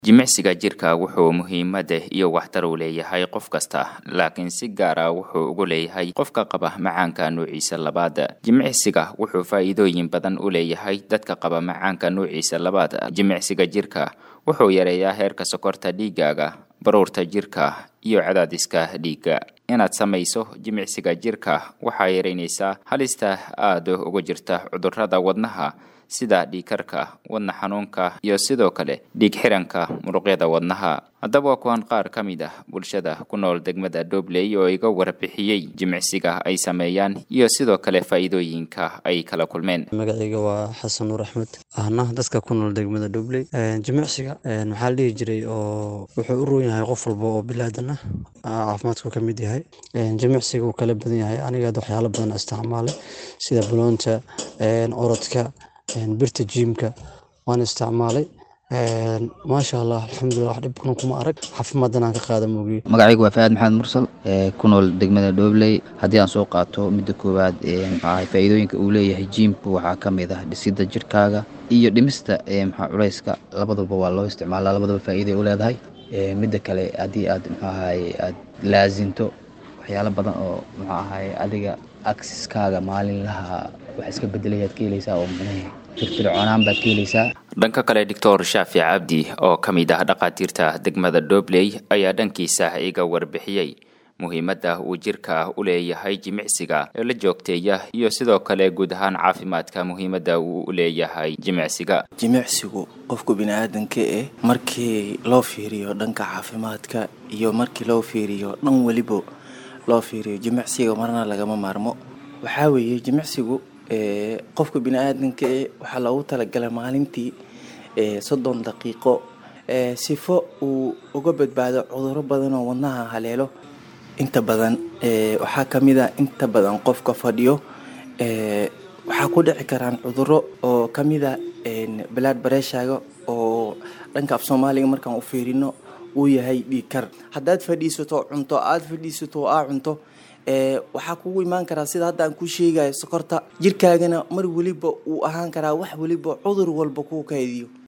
Jimicsiga jirka wuxuu muhiimad iyo waxtar u leeyahay qof kasta, laakiin si gaar ah wuxuu ugu leeyahay qofka qaba macaanka nuuciisa labaad. Jimicsiga wuxuu faa'iidooyin badan u leeyahay dadka qaba macaanka nuuciisa labaad. Jimicsiga jirka wuxuu yareeyaa heerka sokorta dhiiggaaga, baruurta jirka, iyo cadaadiska dhiigga. Inaad samayso jimicsiga jirka waxay yaraynaysaa halista aad ugu jirta cudurrada wadnaha sida dhiig-karka, wadne xanuunka, iyo sidoo kale dhiig-xiranka muruqyada wadnaha. Haddaba waa kuwan qaar ka mid ah bulshada ku nool degmada Dobley oo iga warbixiyey jimicsiga ay sameeyaan iyo sidoo kale faa'iidooyinka ay kala kulmeen. magacayga waa xasan nuur axmed ahna dadka ku nool degmada Dobley jimicsiga maxaa la dhihi jiray oo wuxuu u roon yahay qof walba oo bilaadan ah caafimaadku ka mid yahay jimicsiga wuu kala badan yahay aniga hadda waxyaalo badan isticmaalay sida baloonta orodka birta jiimka waan isticmaalay maasha allah alxamdulilah wax dhib kuna kuma arag caafimaadana aan ka qaada moogiye magacaygu waa faahad maxamed mursal ee ku nool degmada dhobley haddii aan soo qaato midda koowaad maxaa faa'iidooyinka uu leeyahay jiimku waxaa ka mid ah dhisidda jirkaaga iyo dhimista maxaa culayska labadaba waa loo isticmaalaa labadaba faa'iiday u leedahay midda kale haddii aad muxuu ahaye aad laasinto waxyaalo badan oo muxuu ahaye adiga aksiskaaga maalinlaha wax iska bedelayaad ka helaysaa oo micnaha firfircoonaan baad ka helaysaa dhanka kale doctor shaafic cabdi oo ka mid ah dhakhaatiirta degmada dobley ayaa dhankiisa iga warbixiyey muhiimadda uu jirka u leeyahay jimicsiga ee la joogteeya iyo sidoo kale guud ahaan caafimaadka muhiimadda uu u leeyahay jimicsiga jimicsigu qofku bini-aadanka eh markii loo fiiriyo dhanka caafimaadka iyo markii loo fiiriyo dhan weliba loo fiiriyo jimicsiga marna lagama maarmo waxaa weeye jimicsigu qofka bini-aadanka e waxaa loogu talagalay maalintii soddon daqiiqo sifo uu uga badbaado cuduro badan oo wadnaha haleelo inta badan waxaa kamid a inta badan qofka fadhiyo waxaa ku dhici karaan cuduro oo kamid a balaad bareeshaaga oo dhanka af soomaaliga markaan u fiirino uu yahay dhiigkar haddaad fadhiisato cunto aada fadhiisato aa cunto waxaa kugu imaan karaa sida hadda aan kuu sheegayo sokorta jirkaagana mar weliba uu ahaan karaa wax weliba cudur walba kuu kaydiyo